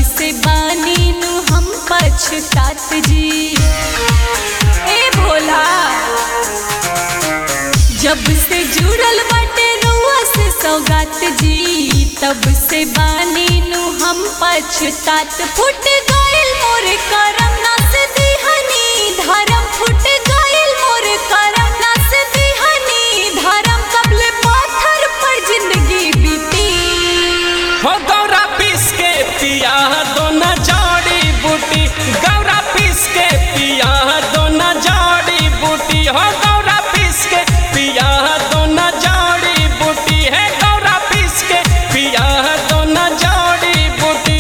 से बानी नु हम पछतात जी ए भोला जब से जुड़ल बाटे रुआ से सौगात जी तब से बानी नु हम पछतात फुट गइल मोर करम नास दिहनी धर्म फुट गइल मोर करम नास दिहनी धर्म कबले पाथर पर जिंदगी बीती हो गौरा पीस के पिया दोना जड़ी बूटी गौरा पीस के पिया दोना जड़ी बूटी हो गौरा पीस के पिया दोना जड़ी बूटी है गौरा पीस के पिया दोना जड़ी बूटी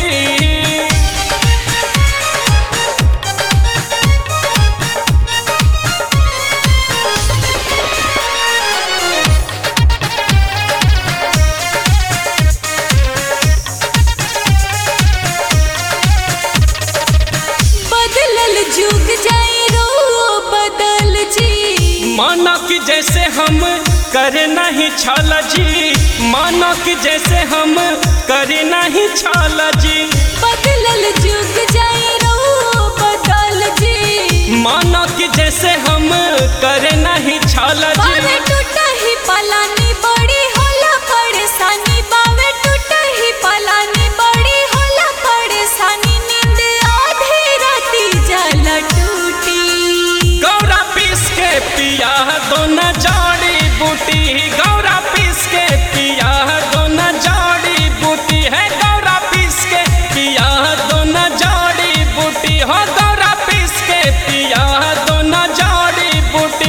बदलल जुग जाई रो बदल जी माना कि जैसे हम करे नहीं छल जी माना कि जैसे हम करे नहीं छल जी बदलल जुग जाई रो बदल जी माना कि जैसे हम करे नहीं छल बावे जी टूटा ही पलानी बड़ी होला परेशानी बावे टूटा ही पलानी बड़ी होला परेशानी नींद आधी राती जल टूटी गौरा पीस के पिया दोना जड़ी बूटी गौरा पीस के पिया दोना जड़ी बूटी है गौरा पीस के पिया दोना जड़ी बूटी हो गौरा पीस के पिया दोना जड़ी बूटी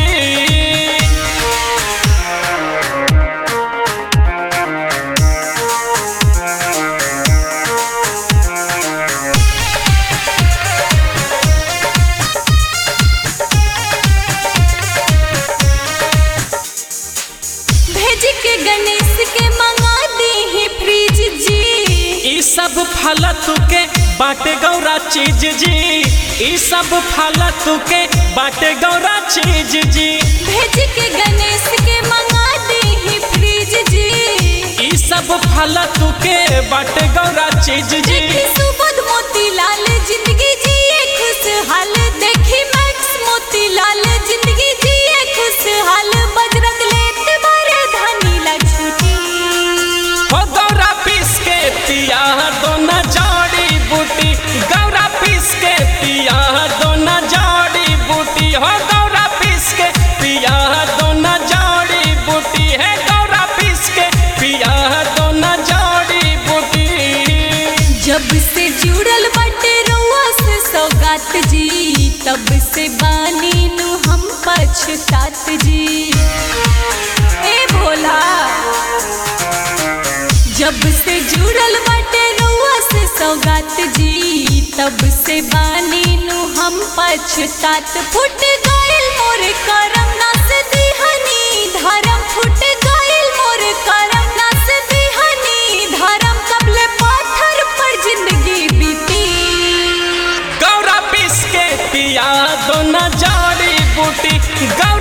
भेज के गणेश के मंगा दी ही फ्रिज जी ई सब फालतू के बाटे गौरा चीज जी ई सब फालतू के बाटे गौरा चीज जी भेज के गणेश के मंगा दी ही फ्रिज जी ई सब फालतू के बाटे गौरा चीज जी देखी सुबोध मोतीलाल जिंदगी जिए खुशहाल देखी मैक्स मोतीलाल जिंदगी जिए खुशहाल बजरंग लेत बारे धानी ला छुटी हो गौरा पीस के पिया दोना जड़ी बूटी गौरा पीस के पिया दोना जड़ी बूटी हो गौरा पीस के पिया दोना जड़ी बूटी है गौरा पीस के पिया दोना जड़ी बूटी जब से जुड़ल बटे रुआ से सौगात जी तब से बानी नु हम पछतात जी ए भोला जब से जुड़ल बटे रुआ से सौगात जी तब से बानी नु हम पछतात फुट गइल मोर करम नास दिहनी धर्म फुट गइल मोर करम नास दिहनी धर्म कबले पाथर पर जिंदगी बीती गौरा पीस के पिया दोना जड़ी बूटी गौरा